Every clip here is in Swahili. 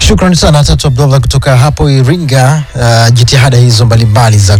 Shukrani sana Tatu Abdullah kutoka hapo Iringa. Uh, jitihada hizo mbalimbali za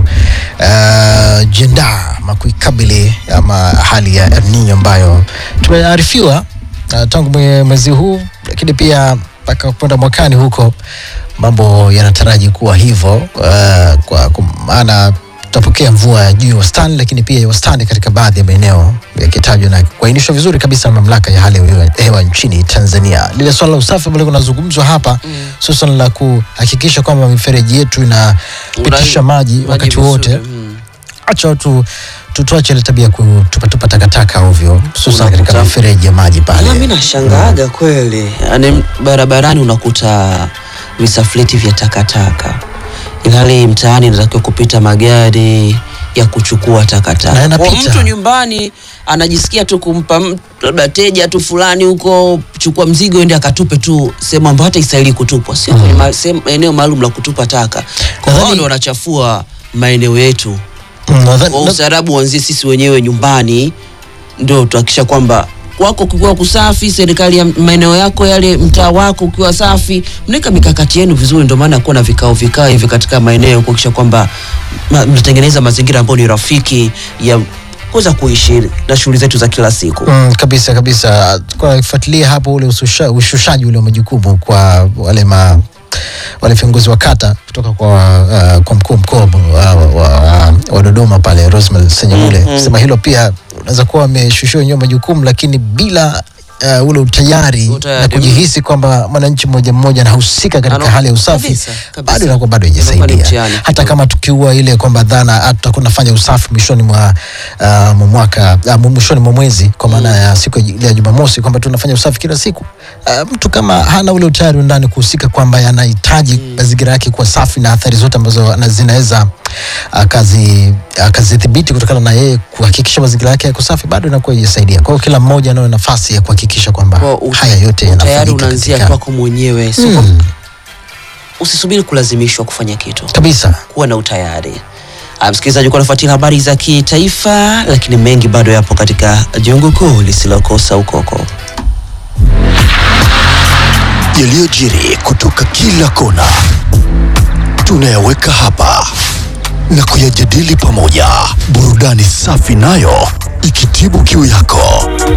kujiandaa ama kuikabili ama hali ya El Nino ambayo tumearifiwa uh, tangu mwe- mwezi huu, lakini pia mpaka kwenda mwakani huko mambo yanataraji kuwa hivyo uh, kwa kwa maana tutapokea mvua ya juu ya wastani, lakini pia ya wastani katika baadhi ya maeneo yakitajwa na kuainishwa vizuri kabisa na mamlaka ya hali ya hewa- hewa nchini Tanzania. Lile swala la usafi ambalo kunazungumzwa hapa hususan la kuhakikisha kwamba mifereji yetu inapitisha Una- maji maji wakati vizuri, wote. mm. Acha watu tu- tuache ile tabia ya kutupatupa takataka ovyo, hususan katika Unakuta- mifereji ya maji pale. Ah, mi nashangaaga kweli, yaani barabarani unakuta visafleti vya takataka, ilhali mtaani inatakiwa kupita magari ya kuchukua Na takataka. yanapita. Kwa mtu nyumbani anajisikia tu kumpa mtu labda teja tu fulani huko, chukua mzigo ende akatupe tu sehemu ambayo hata istahili kutupwa, sio kwenye ma- sehemu- eneo maalum la kutupa taka. Kwa Nadhani- hiyo ndio wanachafua maeneo yetu Mm, nadhani- kwa na- ustaarabu uanzie sisi wenyewe nyumbani, ndio tuhakikisha kwamba kwako kukiwa kusafi, serikali ya maeneo yako yale, mtaa wako ukiwa safi, mnaweka mikakati yenu vizuri. Ndio maana kuwa na vikao vikao hivi katika maeneo kuhakikisha kwamba ma- mnatengeneza mazingira ambayo ni rafiki ya kuweza kuishi na shughuli zetu za kila siku. Mm, kabisa kabisa, kufuatilia hapo ule ususha- ushushaji ule wa majukumu kwa wale ma wale viongozi wa kata kutoka kwa, uh, kwa mkuu mkoa wa, wa, wa Dodoma pale Rosemary Senyamule Mhm. sema hilo pia unaweza kuwa wameshushiwa wenyewe majukumu lakini bila uh, ule utayari Utayari. na kujihisi kwamba mwananchi mmoja mmoja anahusika katika Ano- hali ya usafi kabisa, kabisa. bado inakuwa bado Inakuwa ni haijasaidia mtihani hata kidogo. kama tukiua ile kwamba dhana ah, tutakuwa tunafanya usafi mwishoni mwa uh, mwa mwaka uh, mwishoni mwa mwezi kwa maana ya siku ya- ile ya Jumamosi kwamba tunafanya usafi kila siku. Uh, mtu kama hana ule utayari wa ndani kuhusika kwamba yanahitaji mazingira yake kuwa safi na athari zote ambazo ana- zinaweza akazi akazidhibiti kutokana na yeye kuhakikisha mazingira yake yako safi, bado inakuwa haijasaidia. Kwa hiyo kila mmoja anayo nafasi ya kuhakikisha kwamba Kwa ut- haya yote Tayari yanafanyika unaanzia katika kwako mwenyewe, sio Mm, usisubiri kulazimishwa kufanya kitu. kabisa. kuwa na utayari. Ah, Msikilizaji, kuwa nafuatilia habari za kitaifa, lakini mengi bado yapo katika jungu kuu lisilokosa ukoko. yaliyojiri kutoka kila kona tunayaweka hapa na kuyajadili pamoja, burudani safi nayo ikitibu kiu yako.